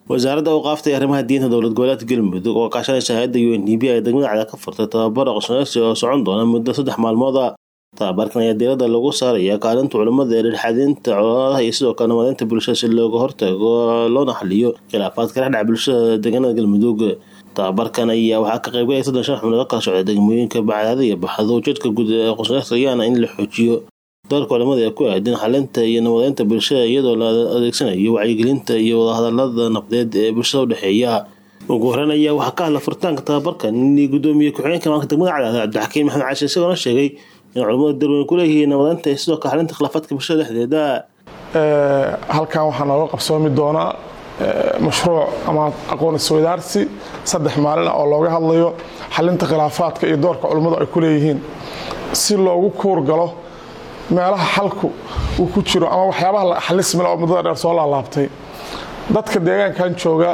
wasaaradda awqaafta iyo arrimaha diinta dowlad goboleedka galmudug oo kaashanaysa hay-adda u n d b ay degmada cada ka furtay tababar aqoonsi oo socon doona muddo saddex maalmood a tababarkan ayaa diiradda lagu saaraya kaalinta culimmada ee dhexxadinta colaadaha iyo sidoo kale nabadaynta bulshada si looga hortago loona xaliyo khilaafaadka dhexdhaca bulshada deegaanada galmudug tababarkan ayaa waxaa ka qaybgalaya soddon shan xubnood oo kala socda degmooyinka bacdaada iyo baxdo ujeedka guud ee aqoonsiyaasha ayaana in la xoojiyo doorka culimada ee ku aadan xalinta iyo nabadaynta bulshada iyadoo la adeegsanayo wacyigelinta iyo wadahadalada nabdeed ee bulshada udhexeeya ugu horeyn ayaa waxaa ka hadla furitaanka tababarkan gudoomiye ku-xigeenka maamulka degmada cadaada cabdixakiim maxamed caashi isagoona sheegay in culimadu darweyn ku leeyihiin nabadaynta iyo sidoo kale xalinta khilaafaadka bulshada dhexdeeda halkan waxaa nooga qabsoomi doonaa mashruuc ama aqoon isweydaarsi saddex maalin ah oo looga hadlayo xalinta khilaafaadka iyo doorka culimmadu ay ku leeyihiin si loogu kuur galo meelaha xalku uu ku jiro ama waxyaabaha xalismil oo muddada dheer soo laalaabtay dadka deegaankan jooga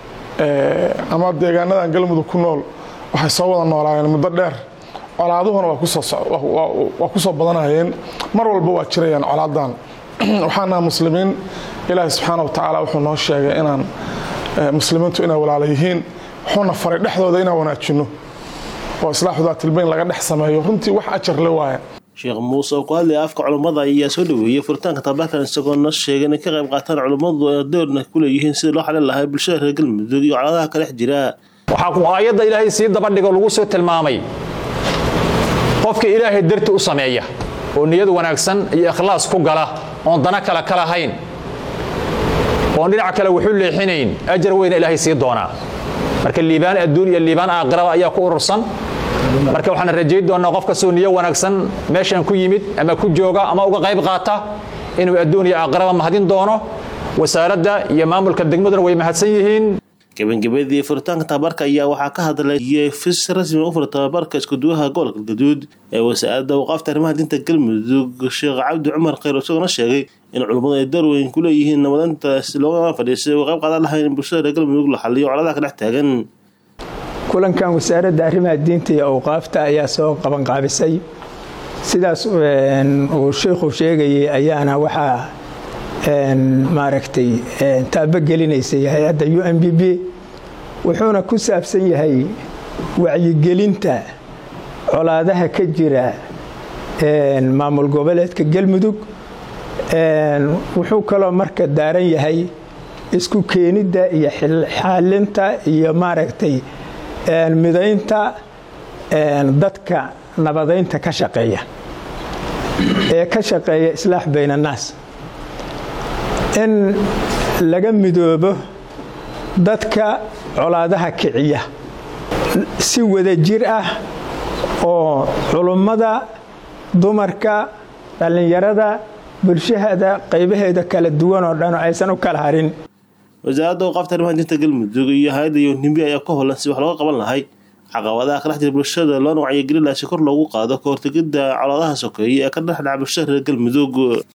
ama deegaanadan galmudug ku nool waxay soo wada noolaayeen muddo dheer colaaduhuna waa ku soo badanayeen mar walba waa jirayaan colaadan waxaanaha muslimiin ilaahi subxaana wa tacaala wuxuu noo sheegay inaan muslimiintu inay walaala yihiin wuxuuna faray dhexdooda inaan wanaajinno oo islaaxu daatilbayn laga dhex sameeyo runtii wax ajar le waaya sheekh muuse oo ku hadlaya afka culummada ayaa soo dhaweeyey furitaanka tababarkan isagoona sheegay inay ka qayb qaataan culummadu ee doorna ku leeyihiin sidii loo xalin lahaa bulshada reer galmudug iyo colaadaha ka dhex jira waxaa ku aayadda ilaahay sii dabadhigo lagu soo tilmaamay qofka ilaahay darti u sameeya oo niyad wanaagsan iyo ikhlaas ku gala oon dana kale ka lahayn oon dhinac kale wuxu leexinayn ajar weyna ilaahay sii doonaa marka liibaan adduun iyo liibaan aakhiraba ayaa ku urursan marka waxaan rajayn doonnaa qof kastoo niyo wanaagsan meeshan ku yimid ama ku jooga ama uga qayb qaata inuu adduun iyo aakhiraba mahadin doono wasaaradda iyo maamulka degmaduna way mahadsan yihiin gabagabadii furitaanka tababarka ayaa waxaa ka hadlay fis rasmi u fura tababarka iskuduwaha gobolka gaduud ee wasaaradda awqaafta arrimaha diinta galmudug sheekh cabdi cumar khayr isagoona sheegay in culummadu ay door weyn ku leeyihiin nabadaynta si looga fadhiisay uga qayb qaadan lahayn in bulshada reer galmudug la xaliyo coladaha ka dhex taagan kulankan wasaaradda arrimaha diinta iyo awqaafta ayaa soo qabanqaabisay sidaas uu sheikhu sheegayay ayaana waxaa maaragtay taabogelineysay hay-adda u n b b wuxuuna ku saabsan yahay wacyigelinta colaadaha ka jira maamul goboleedka galmudug wuxuu kaloo marka daaran yahay isku keenidda iyo xalinta iyo maaragtay midaynta dadka nabadaynta ka shaqeeya ee ka shaqeeya islaax bayn annaas in laga midoobo dadka colaadaha kiciya si wada jir ah oo culummada dumarka dhallinyarada bulshahada qaybaheeda kala duwan oo dhan aysan u kala harin wasaaradda awqaafta arrimaha diinta galmudug iyo hay-adda yonimbi ayaa ka holan si wax looga qaban lahay caqabadaha ka dhex jira bulshada loona wacyigelin laha si kor loogu qaado ka hortegidda colaadaha sokeeye ee ka dhexdhaca bulshada reer galmudug